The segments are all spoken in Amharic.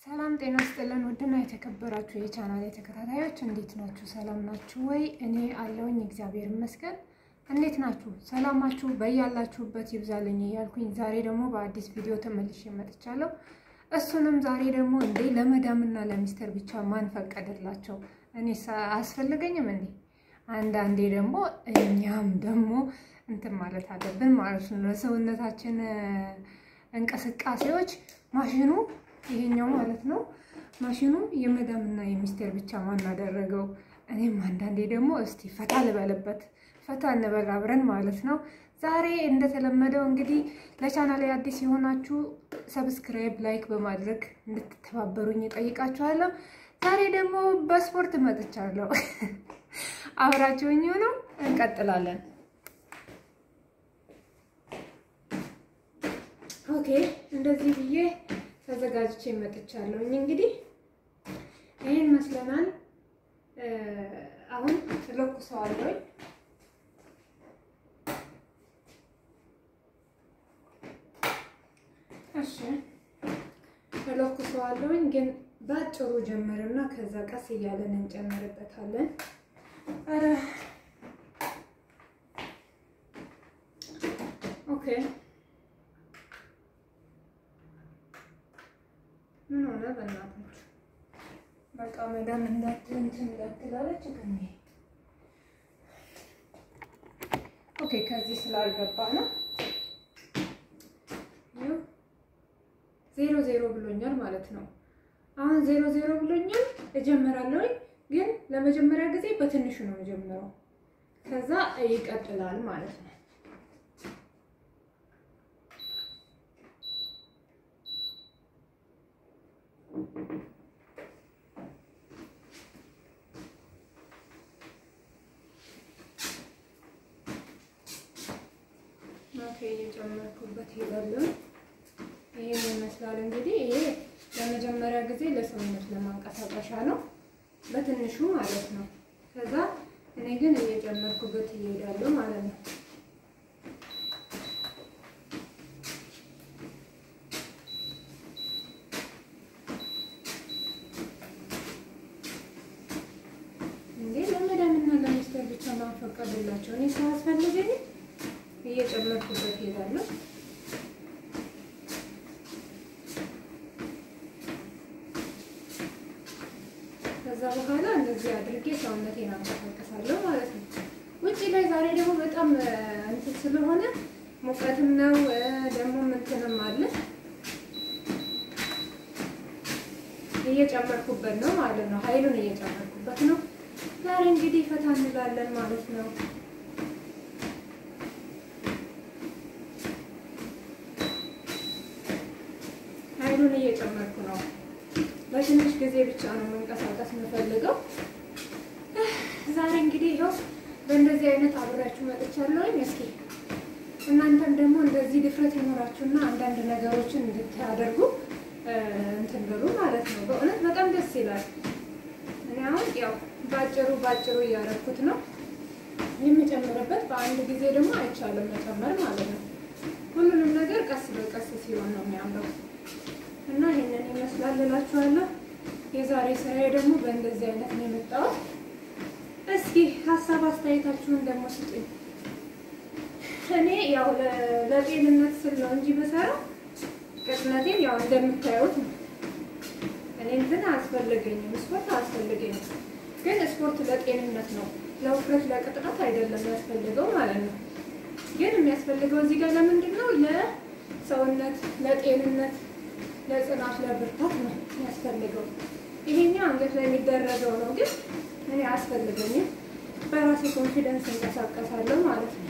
ሰላም ጤና ስጥልን። ውድና የተከበራችሁ የቻናል ተከታታዮች እንዴት ናችሁ? ሰላም ናችሁ ወይ? እኔ አለውኝ እግዚአብሔር ይመስገን። እንዴት ናችሁ? ሰላማችሁ በያላችሁበት ይብዛልኝ እያልኩኝ ዛሬ ደግሞ በአዲስ ቪዲዮ ተመልሼ መጥቻለሁ። እሱንም ዛሬ ደግሞ እንዴ ለመዳምና ለሚስተር ብቻ ማን ፈቀደላቸው? እኔ አያስፈልገኝም እንዴ? አንዳንዴ ደግሞ እኛም ደግሞ እንትን ማለት አለብን ማለት ነው። ለሰውነታችን እንቅስቃሴዎች ማሽኑ ይሄኛው ማለት ነው። ማሽኑ የመዳምና የሚስተር ብቻ ማን አደረገው? እኔም አንዳንዴ ደግሞ እስቲ ፈታ ልበልበት፣ ፈታ እንበል አብረን ማለት ነው። ዛሬ እንደተለመደው እንግዲህ ለቻናል አዲስ የሆናችሁ ሰብስክራይብ፣ ላይክ በማድረግ እንድትተባበሩኝ እጠይቃችኋለሁ። ዛሬ ደግሞ በስፖርት መጥቻለሁ። አብራችሁኝ ሆኖ እንቀጥላለን። ኦኬ እንደዚህ ብዬ ተዘጋጅቼ መጥቻለሁኝ። እንግዲህ ይህን መስለናል። አሁን እለኩሰዋለሁኝ። እሺ እለኩሰዋለሁኝ፣ ግን በአጭሩ ጀምርና ከዛ ቀስ እያለን እንጨምርበታለን። ኧረ ኦኬ ምን ሆነ? በእናታችሁ በቃ መዳም እንዳትል እንትን እንዳትላለች ግን ኦኬ። ከዚህ ስላልገባ ነው ዜሮ ዜሮ ብሎኛል ማለት ነው። አሁን ዜሮ ዜሮ ብሎኛል። እጀምራለሁ ግን ለመጀመሪያ ጊዜ በትንሹ ነው የጀምረው። ከዛ ይቀጥላል ማለት ነው። ኦኬ እየጨመርኩበት ሄዳለሁ። ይሄን ይመስላል እንግዲህ። ይሄ ለመጀመሪያ ጊዜ ለሰውነት ለማንቀሳቀሻ ነው በትንሹ ማለት ነው። ከዛ እኔ ግን እየጨመርኩበት እሄዳለሁ ማለት ነው። እንዴ ለመዳምና ለሚስተር ብቻ ማንፈቀድላቸው እኔ ሳያስፈልገኝ እየጨመርኩበት እሄዳለሁ። ከዛ በኋላ እንደዚህ አድርጌ ሰውነቴን አንቀሳቀሳለሁ ማለት ነው። ውጭ ላይ ዛሬ ደግሞ በጣም እንትን ስለሆነ ሙቀትም ነው ደግሞ እንትንም አለ እየጨመርኩበት ነው ማለት ነው። ኃይሉን እየጨመርኩበት ነው። ዛሬ እንግዲህ ፈታ እንላለን ማለት ነው። ኃይሉን እየጨመርኩ ነው። በትንሽ ጊዜ ብቻ ነው መንቀሳቀስ የምፈልገው። ዛሬ እንግዲህ ይኸው በእንደዚህ አይነት አብሬያችሁ መጥቻለሁኝ። እስኪ እናንተም ደግሞ እንደዚህ ድፍረት ይኖራችሁና አንዳንድ ነገሮችን እንድታደርጉ እንትን ብሉ ማለት ነው። በእውነት በጣም ደስ ይላል። እኔ አሁን ያው ባጭሩ ባጭሩ እያደረኩት ነው የምጨምርበት። በአንድ ጊዜ ደግሞ አይቻልም መጨመር ማለት ነው። ሁሉንም ነገር ቀስ በቀስ ሲሆን ነው የሚያምረው። እና ይሄንን ይመስላል እላችኋለሁ። የዛሬ ስራዬ ደግሞ በእንደዚህ አይነት ነው የመጣሁት። እስኪ ሀሳብ አስተያየታችሁን ደግሞ ስጡኝ። እኔ ያው ለጤንነት ስል ነው እንጂ በሰራው ቅጥነቴን ያው እንደምታዩት ነው። እኔ እንትን አያስፈልገኝም፣ ስፖርት አያስፈልገኝም። ግን ስፖርት ለጤንነት ነው፣ ለውፍረት ለቅጥነት አይደለም የሚያስፈልገው ማለት ነው። ግን የሚያስፈልገው እዚህ ጋር ለምንድን ነው? ለሰውነት ለጤንነት ለጽናት ለብርታት ነው የሚያስፈልገው። ይሄኛው አንገት ላይ የሚደረገው ነው፣ ግን እኔ አያስፈልገኝም። በራሴ ኮንፊደንስ እንቀሳቀሳለሁ ማለት ነው።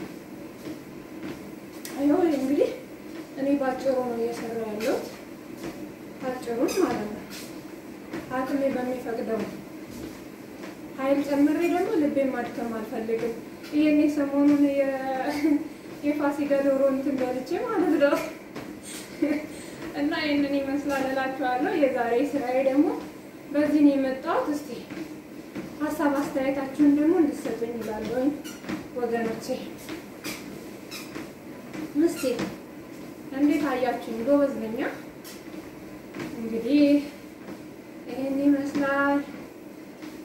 ይኸው እንግዲህ እኔ ባጭሩ ነው እየሰራ ያለሁት፣ ባጭሩን ማለት ነው። አቅሜ በሚፈቅደው ኃይል ጨምሬ ደግሞ ልቤን ማድከም አልፈልግም። ይሄኔ ሰሞኑን የፋሲካ ዶሮ እንትን በልቼ ማለት ነው እና ይህንን ይመስላል እላችኋለሁ። የዛሬ ስራዬ ደግሞ በዚህ ነው የመጣሁት። እስቲ ሀሳብ አስተያየታችሁን ደግሞ እንድትሰጡኝ እላለሁኝ ወገኖቼ። እስቲ እንዴት አያችሁኝ? ጎበዝ ነኝ። እንግዲህ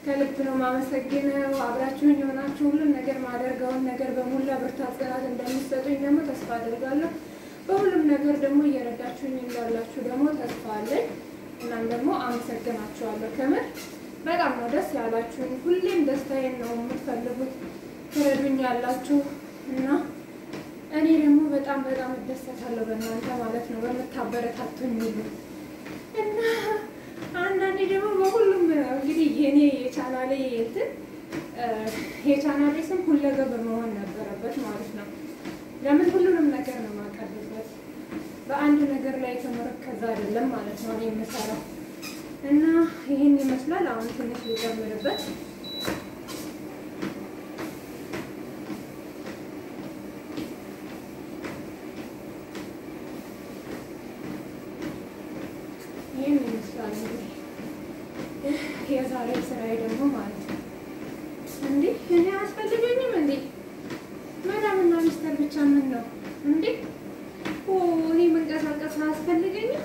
ከልብ ነው ማመሰግነው። አብራችሁን የሆናችሁ ሁሉም ነገር ማደርገውን ነገር በሙላ ብርታት፣ ጽናት እንደሚሰጡኝ ደግሞ ተስፋ አድርጋለሁ። በሁሉም ነገር ደግሞ እየረዳችሁኝ እንዳላችሁ ደግሞ ተስፋ አለኝ። እናም ደግሞ አመሰግናችኋለሁ። ከምር በጣም ነው ደስ ያላችሁኝ። ሁሌም ደስታዬን ነው የምትፈልጉት፣ ትረዱኝ ያላችሁ እና እኔ ደግሞ በጣም በጣም እደሰታለሁ በእናንተ ማለት ነው በምታበረታቱኝ ሁሉ እና አንዳንዴ ደግሞ በሁሉም እንግዲህ የኔ የቻናሌ እንትን የቻናሌ ስም ሁለገብ መሆን ነበረበት ማለት ነው። ለምን ሁሉንም ነገር ነው የማቀርብበት በአንድ ነገር ላይ የተመረከዘ አይደለም ማለት ነው እኔ የምሰራው እና ይህን ይመስላል። አሁን ትንሽ ሊጨምርበት ይህን ይመስላል እንግዲህ የዛሬ ስራዬ ደግሞ ማለት ነው። እንዴ እኔ አያስፈልገኝም እንዴ መዳምና ሚስተር ብቻ ምን ነው እንዴ? ኦ እኔ መንቀሳቀስ አያስፈልገኝም።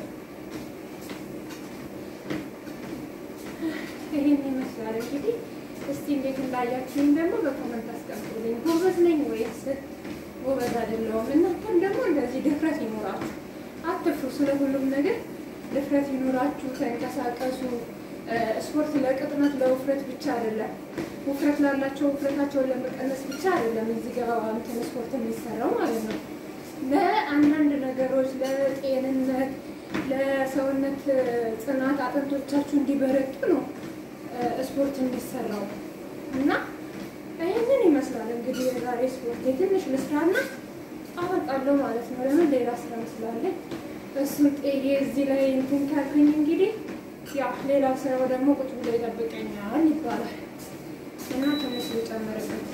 ይሄን ይመስላል እንግዲህ። እስቲ እንዴት እንዳያችሁኝ ደግሞ በኮመንት አስቀምጡልኝ። ጎበዝ ነኝ ወይስ ጎበዝ አይደለሁም? እናንተም ደግሞ እንደዚህ ድፍረት ይኖራችሁ፣ አትፍሩ። ስለ ሁሉም ነገር ድፍረት ይኖራችሁ፣ ተንቀሳቀሱ። ስፖርት ለቅጥነት ለውፍረት ብቻ አይደለም፣ ውፍረት ላላቸው ውፍረታቸውን ለመቀነስ ብቻ አይደለም እዚህ ጋር እንትን ስፖርት የሚሰራው ማለት ነው። ለአንዳንድ ነገሮች ለጤንነት፣ ለሰውነት ጽናት፣ አጥንቶቻችሁ እንዲበረጡ ነው ስፖርት እንዲሰራው እና ይህንን ይመስላል እንግዲህ የዛሬ ስፖርት የትንሽ ልስራና አበቃለሁ ማለት ነው። ለምን ሌላ ስራ መስላለኝ እሱን ጤዬ እዚህ ላይ እንትን ካልኩኝ እንግዲህ ያው ሌላ ስራው ደግሞ ቁጭ ብሎ ይጠብቀኛል ይባላል እና ትንሽ ልጨምርበት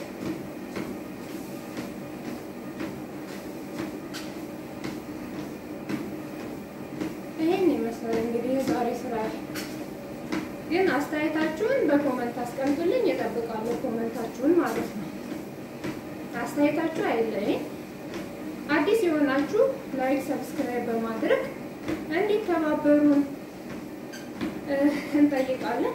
ይህን ይመስላል እንግዲህ የዛሬ ስራ ግን አስተያየታችሁን በኮመንት አስቀምጡልኝ። እጠብቃለሁ ኮመንታችሁን ማለት ነው። አስተያየታችሁ አይለይም። አዲስ የሆናችሁ ላይክ፣ ሰብስክራይብ በማድረግ እንዲተባበሩን እንጠይቃለን።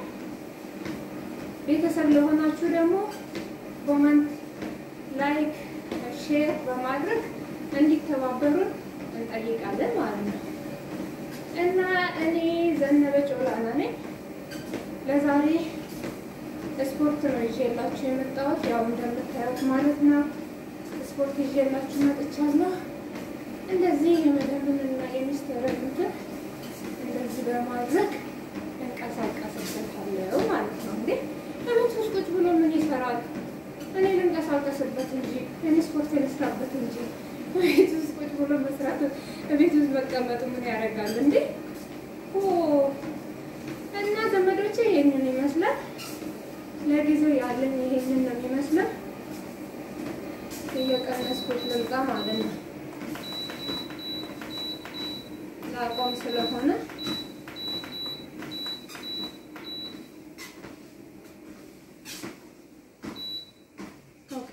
ቤተሰብ ለሆናችሁ ደግሞ ኮመንት፣ ላይክ፣ ሼር በማድረግ እንዲተባበሩን እንጠይቃለን ማለት ነው እና እኔ ዘነበች ኦላና ነኝ። ለዛሬ ስፖርት ነው ይዤላችሁ የመጣሁት። ያው እንደምታዩት ማለት ነው ስፖርት ይዤላችሁ መጥቻለሁ። እንደዚህ የመደብንና የሚስተረዱትን እንደዚህ በማድረግ እንቀሳቀስበታለሁ ማለት ነው። እንዴ ለቤት ውስጥ ቁጭ ብሎ ምን ይሰራል? እኔ ልንቀሳቀስበት እንጂ እኔ ስፖርት ልስራበት እንጂ ቤት ውስጥ ቁጭ ብሎ መስራት ቤት ውስጥ መቀመጡ ምን ያደርጋል እንዴ? እና ዘመዶቼ ይሄንን ይመስላል። ለጊዜው ያለኝ ይሄንን ነው የሚመስለው። እየቀነስኩት ልምጣ ማለት ነው። ላቆም ስለሆነ ኦኬ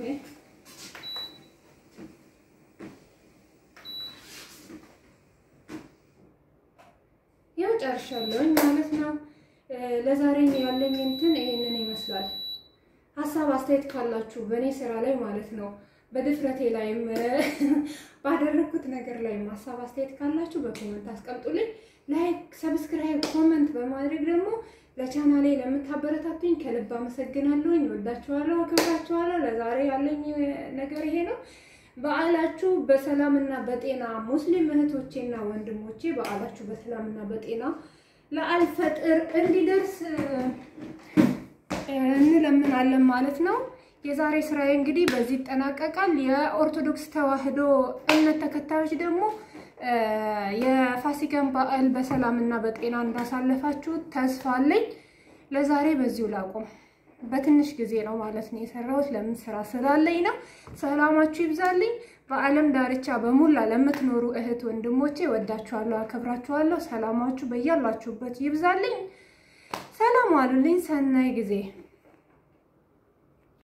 ያው ጨርሻለሁኝ ማለት ነው። ለዛሬ ያለኝ እንትን ይሄንን ይመስላል። ሀሳብ አስተያየት ካላችሁ በእኔ ስራ ላይ ማለት ነው በድፍረቴ ላይም ባደረግኩት ነገር ላይም ሀሳብ አስተያየት ካላችሁ በኮመንት አስቀምጡልኝ። ላይክ፣ ሰብስክራይብ፣ ኮመንት በማድረግ ደግሞ ለቻናሌ ለምታበረታቱኝ ከልብ አመሰግናለሁኝ። ወዳችኋለሁ፣ አከብራችኋለሁ። ለዛሬ ያለኝ ነገር ይሄ ነው። በዓላችሁ በሰላምና በጤና ሙስሊም እህቶቼና ወንድሞቼ በዓላችሁ በሰላምና በጤና ለአልፈጥር እንዲደርስ እንለምናለን ማለት ነው። የዛሬ ስራዬ እንግዲህ በዚህ ይጠናቀቃል። የኦርቶዶክስ ተዋሕዶ እምነት ተከታዮች ደግሞ የፋሲካን በዓል በሰላምና በጤና እንዳሳለፋችሁ ተስፋ አለኝ። ለዛሬ በዚሁ ላቁም። በትንሽ ጊዜ ነው ማለት ነው የሰራሁት። ለምን ስራ ስላለኝ ነው። ሰላማችሁ ይብዛልኝ። በዓለም ዳርቻ በሙላ ለምትኖሩ እህት ወንድሞቼ ወዳችኋለሁ፣ አከብራችኋለሁ። ሰላማችሁ በያላችሁበት ይብዛልኝ። ሰላም ዋሉልኝ። ሰናይ ጊዜ